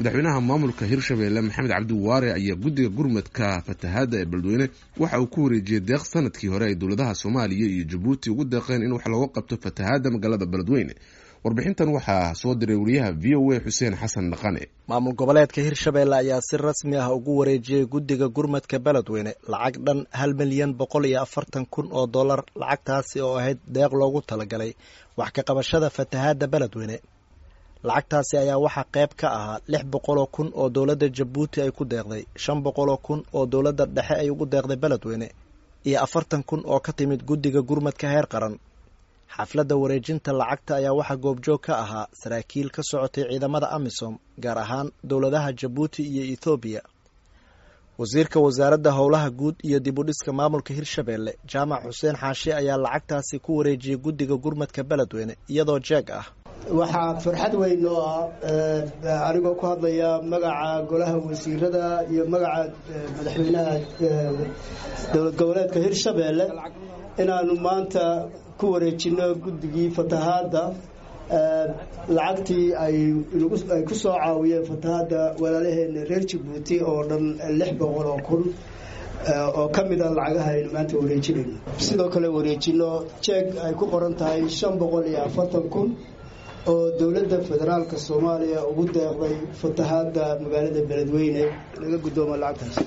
madaxweynaha maamulka hirshabeelle maxamed cabdiwaare ayaa guddiga gurmadka fatahaadda ee beledweyne waxa uu ku wareejiyey deeq sanadkii hore ay dowladaha soomaaliya iyo jabuuti ugu deeqeen in wax looga qabto fatahaadda magaalada beledweyne warbixintan waxaa soo diray wariyaha v o a xuseen xasan dhaqane maamul goboleedka hirshabeelle ayaa si rasmi ah ugu wareejiyey guddiga gurmadka beledweyne lacag dhan hal milyan boqol iyo afartan kun oo dollar lacagtaasi oo ahayd deeq loogu talagalay wax ka qabashada fatahaadda beledweyne lacagtaasi ayaa waxaa qayb ka ahaa lix boqoloo kun oo dowladda jabuuti ay ku deeqday shan boqoloo kun oo dowladda dhexe ay ugu deeqday beledweyne iyo afartan kun oo ka timid guddiga gurmadka heer qaran xafladda wareejinta lacagta ayaa waxaa goobjoog ka ahaa saraakiil ka socotay ciidamada amisom gaar ahaan dowladaha jabuuti iyo ethoobiya wasiirka wasaaradda howlaha guud iyo dib u dhiska maamulka hirshabeelle jaamac xuseen xaashi ayaa lacagtaasi ku wareejiyey guddiga gurmadka beledweyne iyadoo jeeg ah waxaa farxad weyn oo ah anigoo ku hadlaya magaca golaha wasiirada iyo magaca madaxweynaha dowlad goboleedka hirshabeelle inaanu maanta ku wareejino guddigii fatahaadda lacagtii ay ku soo caawiyeen fatahaadda walaalaheena reer jabuuti oo dhan lix boqol oo kun oo ka mid a lacagaha aynu maanta wareejinayno sidoo kale wareejino jeeg ay ku qoran tahay shan boqol iyo afartan kun oo dowladda federaalka soomaaliya ugu deeqday fatahaadda magaalada beledweyne laga guddoomo lacagtaas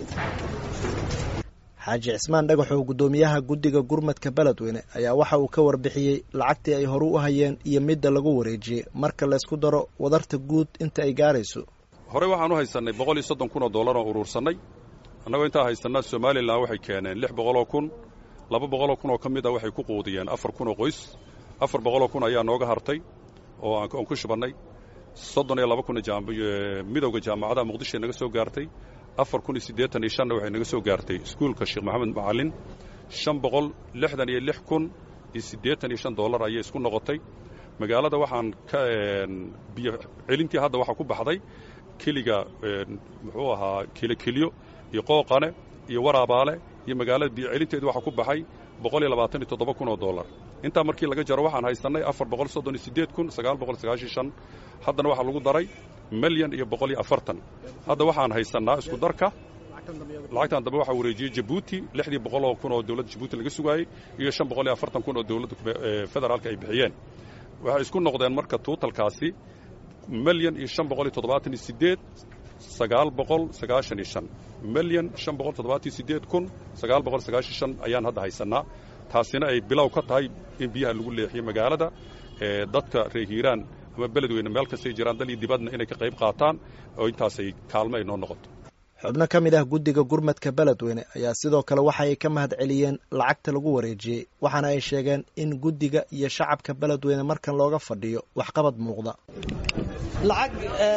xaaji cismaan dhagaxow guddoomiyaha guddiga gurmadka beledweyne ayaa waxa uu ka warbixiyey lacagtii ay horu u hayeen iyo midda lagu wareejiyey marka laysku daro wadarta guud inta ay gaarayso horey waxaan u haysannay boqol iyo soddon kun oo dollar oo uruursannay annagoo intaa haysannaa somalilan waxay keeneen lix boqoloo kun laba boqoloo kun oo ka mid a waxay ku quudiyeen afar kun oo qoys afar boqoloo kun ayaa nooga hartay oo aan ku shubannay soddon iyo laba kun midowda jaamacadaha muqdishoe naga soo gaartay afar kun iyo siddeetan iyo shanna waxay naga soo gaartay iskuulka sheekh maxamed macallin shan boqol lixdan iyo lix kun iyo siddeetan iyo shan dollar ayay isku noqotay magaalada waxaan ka biyo celintii hadda waxaa ku baxday keliga muxuu ahaa kelokeliyo iyo qooqane iyo waraabaale iyo magaalada biyo celinteedu waxaa ku baxay boqol iyo labaatan iyo toddoba kun oo dollar intaa markii laga jaro waxaan haysannay afar boqol soddon iyo siddeed kun sagaal boqol sagaashan shan haddana waxaa lagu daray milyan iyo boqol iyo afartan hadda waxaan haysannaa isku darka lacagtan dambe waxaa wareejiyey jabuuti lixdii boqol oo kun oo dowladda jabuuti laga sugaayey iyo shan boqol iyo afartan kun oo dowladda federaalka ay bixiyeen waxay isku noqdeen marka tuutalkaasi milyan iyo shan boqol iyo toddobaatan iyo siddeed sagaal boqol sagaashan iyo shan milyan shan boqol toddobaatan iyo siddeed kun sagaal boqol sagaashan shan ayaan hadda haysannaa taasina ay bilow ka tahay in biyaha lagu leexiyo magaalada dadka reer hiiraan ama beledweyne meel kastay jiraan dal iyo dibadna inay ka qayb qaataan oo intaasay kaalmo ay noo noqoto xubno ka mid ah guddiga gurmadka beledweyne ayaa sidoo kale waxa ay ka mahad celiyeen lacagta lagu wareejiyey waxaana ay sheegeen in guddiga iyo shacabka beledweyne markan looga fadhiyo waxqabad muuqda lacag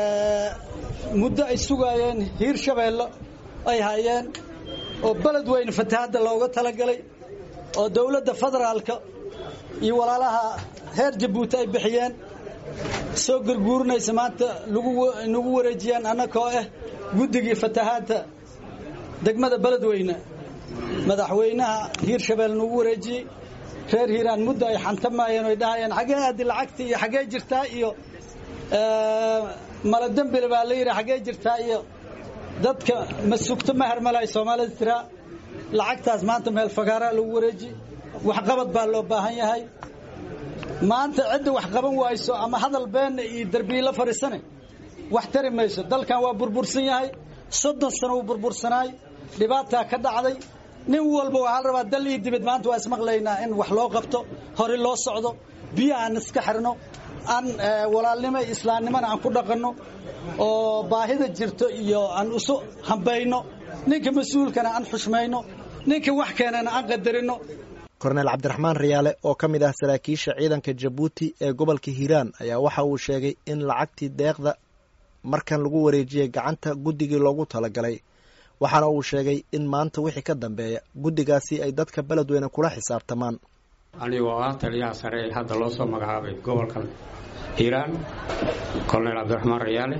muddo ay sugaayeen hiirshabeelle ay hayeen oo beledweyne fatahaadda looga talagalay oo dowladda federaalka iyo walaalaha heer jabuuti ay bixiyeen soo gurguurinaysa maanta nagu wareejiyeen annakoo ah guddigii fatahaadda degmada beledweyne madaxweynaha hiirshabelle nagu wareejiyey reer hiiraan muddo ay xantamaayeen oy dhahayeen xaggee aadi lacagta iyo xaggee jirtaa iyo maladembile baa la yidhi xaggee jirtaa iyo dadka ma sugto ma hermalay soomaalida tiraa lacagtaas maanta meel fagaaraa lagu wareeji waxqabad baa loo baahan yahay maanta cidda wax qaban wayso ama hadal beenna iyo derbiila fadhiisane wax tari mayso dalkan waa burbursan yahay soddon sano wuu burbursanaay dhibaataa ka dhacday nin walba waxaa la rabaa dal iyo dibad maanta waa ismaqlaynaa in wax loo qabto hore loo socdo biyo aan iska xirno aan walaalnimo iyo islaamnimona aan ku dhaqanno oo baahida jirto iyo aan isu hambayno ninka mas-uulkana aan xushmayno ninka wax keenana aan qadarino korneel cabdiraxmaan riyaale oo ka mid ah saraakiisha ciidanka jabuuti ee gobolka hiiraan ayaa waxa uu sheegay in lacagtii deeqda markan lagu wareejiyey gacanta guddigii loogu talagalay waxaana uu sheegay in maanta wixii ka dambeeya guddigaasi ay dadka beledweyne kula xisaabtamaan anigoo ah taliyaha sare ee hadda loo soo magacaabay gobolkan hiiraan korneyl cabdiraxmaan rayaale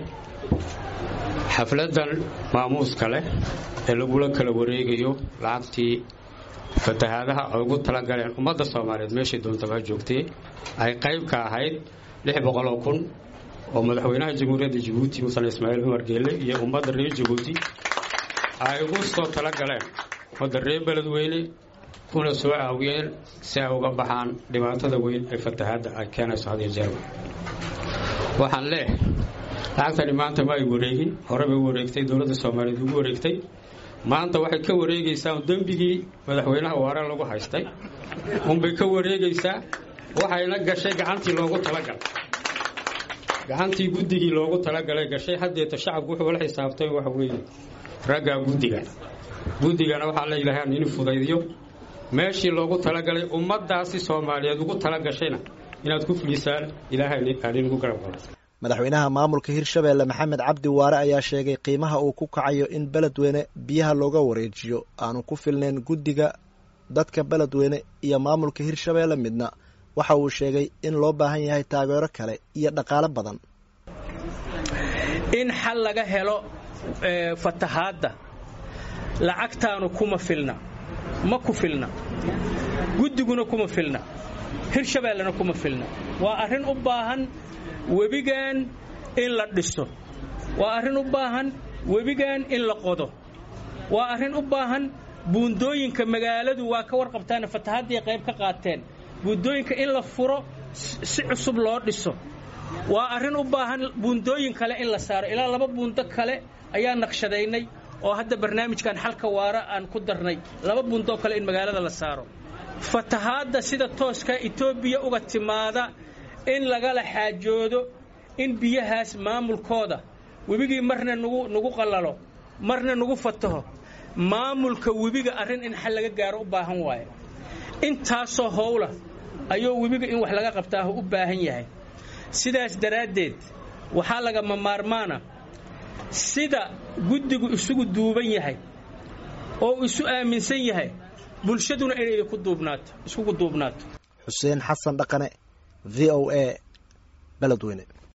xafladan maamuuska leh ee lagula kala wareegayo lacagtii fatahaadaha ay ugu talagaleen ummadda soomaaliyeed meeshay doontaba joogtay ay qayb ka ahayd lix boqoloo kun oo madaxweynaha jamhuuriyadda jabuuti musan ismaaciil cumar geelle iyo ummadda reer jabuuti ay ugu soo tala galeen ummadda reer beledweyne kuna soo caawiyeen si ay uga baxaan dhibaatada weyn ee fatahaadda ay keenayso hadiyo jeerba waxaan leeh lacagtani maanta ma ay wareegin hore bay u wareegtay dowladda soomaaliyeed ugu wareegtay maanta waxay ka wareegaysaa dembigii madaxweynaha waare lagu haystay unbay ka wareegaysaa waxayna gashay gacantii loogu talagalay gacantii guddigii loogu talagalay gashay haddeeta shacabku wuxuu la xisaabtay waxa weeye raggaa guddiga guddigana waxaa la yidhaahaa nin fudaydiyo meeshii loogu talagalay ummaddaasi soomaaliyeed ugu talagashayna inaad ku fulisaan ilaahay aaninugu garab qalo madaxweynaha maamulka hirshabeelle maxamed cabdi waare ayaa sheegay qiimaha uu ku kacayo in beledweyne biyaha looga wareejiyo aanu ku filnayn guddiga dadka beledweyne iyo maamulka hirshabeelle midna waxa uu sheegay in loo baahan yahay taageero kale iyo dhaqaalo badan in xal laga helo fatahaadda lacagtaanu kuma filna ma ku filna guddiguna kuma filna hirshabeellena kuma filna waa arrin u baahan webigan in la dhiso waa arrin u baahan webigan in la qodo waa arrin u baahan buundooyinka magaaladu waa ka warqabtaana fatahaddii qayb ka qaateen buundooyinka in la furo si cusub loo dhiso waa arrin u baahan buundooyin kale in la saaro ilaa laba buundo kale ayaa naqshadaynay oo hadda barnaamijkan xalka waara aan ku darnay laba buundoo kale in magaalada la saaro fatahaadda sida tooska etoobiya uga timaada in lagala xaajoodo in biyahaas maamulkooda webigii marna nagu nagu qallalo marna nagu fataho maamulka webiga arrin in xal laga gaaro u baahan waayo intaasoo howla ayuu webiga in wax laga qabtaahu u baahan yahay sidaas daraaddeed waxaa lagama maarmaana sida guddigu isugu duuban yahay oo isu aaminsan yahay bulshaduna inay ku duubnaato iskugu duubnaato xuseen xasan dhaqane v o a beledweyne